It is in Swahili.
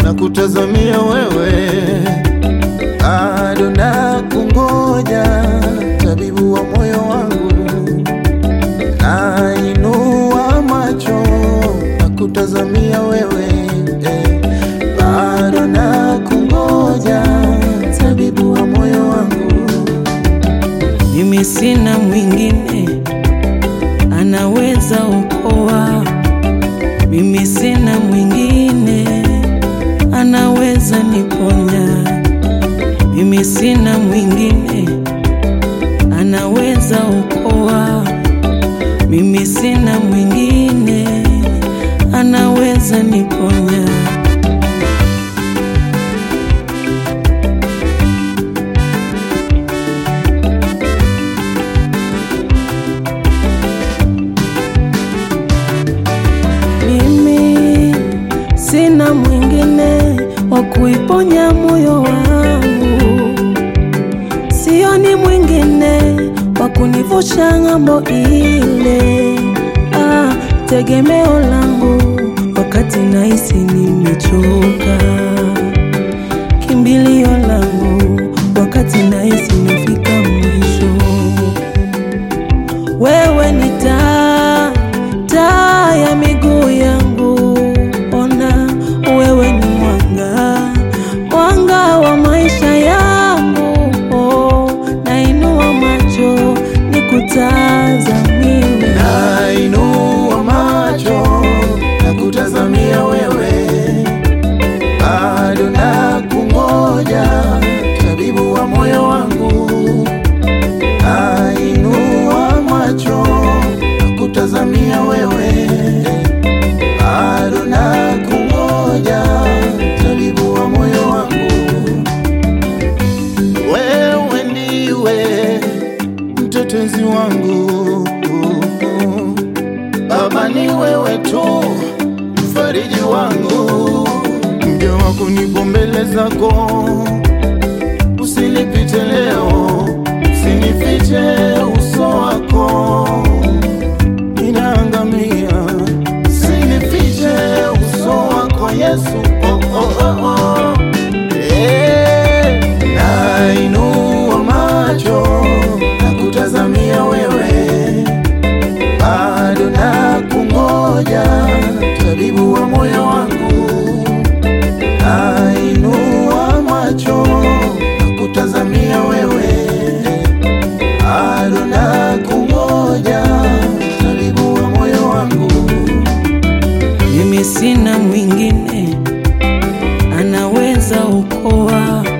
na kutazamia wewe, bado na kungoja, tabibu wa moyo wangu, nainua macho na kutazamia wewe, eh, bado na kungoja, tabibu wa moyo wangu. Mimi sina mwingine anaweza okoa, mimi sina mwingine anaweza niponya, mimi sina mwingine anaweza okoa, mimi sina mwingine anaweza niponya. Mimi sina mwingine wa kuiponya moyo wangu, sioni mwingine wa kunivusha ng'ambo ile. Ah, tegemeo langu wakati nahisi nimechoka, kimbilio langu wakati nahisi nimefika mwisho. Wewe ni taa, taa ya miguu yangu. Ona, wewe ni mwanga, mwanga wa maisha yangu. Oh, nainua macho nikutazamie. Nainua macho na kutazamia wewe, bado na kungoja, tabibu wa moyo wangu. Nainua macho na kutazamia wewe, bado na kungoja, tabibu wa moyo wangu. Wewe ndiwe mtetezi wangu Baba, ni wewe tu mfariji wangu, mja wako nipo mbele zako, usinipite leo, usinifiche uso wako, ninaangamia, usinifiche uso wako Yesu. Oh, oh, oh, oh. Eh, nainua macho na kutazamia wewe bado na kungoja, tabibu wa moyo wangu. Nainua macho na kutazamia wewe, bado na kungoja, tabibu wa moyo wangu. Mimi sina mwingine anaweza okoa,